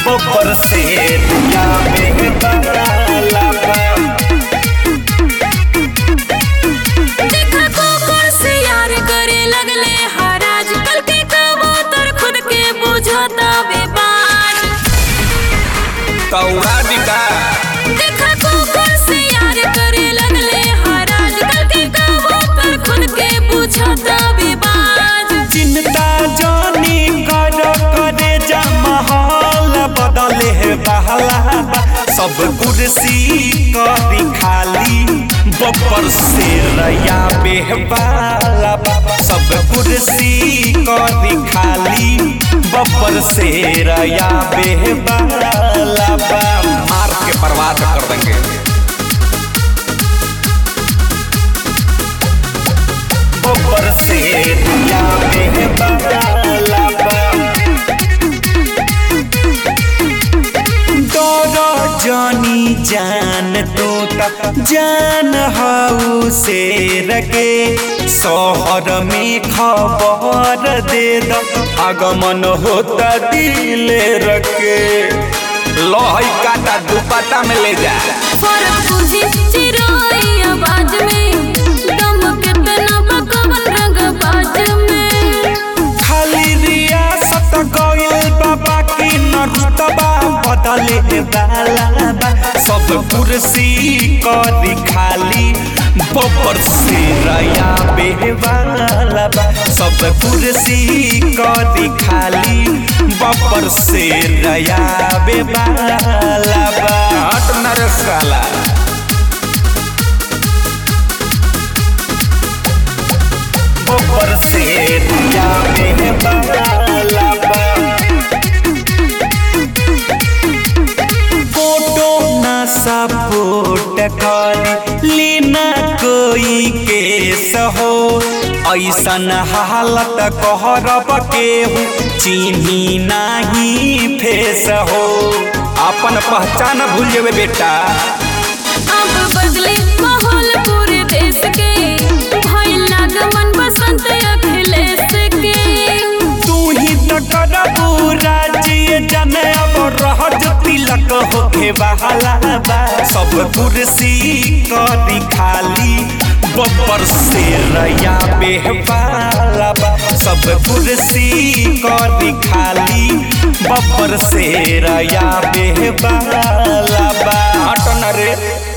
बब्बर से या बेहबाला बा देखा कुकुर से यार करे लगले हराज कल के कबूतर खुद के बुझता बेबाज कौआ दिका देखा कुकुर से यार करे लगले हराज कल के कबूतर खुद के बुझता बेबाज चिंता जानी कर करे जा महल बदले है बहला बा। सब कुर्सी करी खाली बब्बर से रया बेहबाला बा। सब कुर्सी करी खाली बब्बर से रया बेहबाला बा। मार के बर्बाद कर देंगे बब्बर से रया बेहबाला बा। डर जानी जान तो तक जान हाउ से रगे शहर में खबर दे द आगमन होता दिले रखे लोहई काटा दुपट्टा में ले जा फर्क बुझी चिरोई आवाज में दम कितना बकवन रंग बाज में खाली रियासत गइल बाबा की नरुतबा बदले वाला बा सब कुर्सी करी खाली बब्बर से रया बेवाला बा सब कुर्सी करी खाली बब्बर से रया बेवाला बा हट नरे साला बब्बर से रया बेवाला बा फोटो ना सपोर्ट कर लेना कोई केस हो ऐसन हालत कहरब केहू चिन्ही नाही फेस हो अपन पहचान भूल जेबे बेटा अब बदले माहौल पूरे देश के भइल लागमन बसंत अखिलेश के तू ही तो करबू राज्य जन अब रहज तिलक होके बहाला बा सब कुर्सी करी खाली बब्बर से रया बेहबाला बा सब कुर्सी करी खाली बब्बर से रया बेहबाला बा हट न रे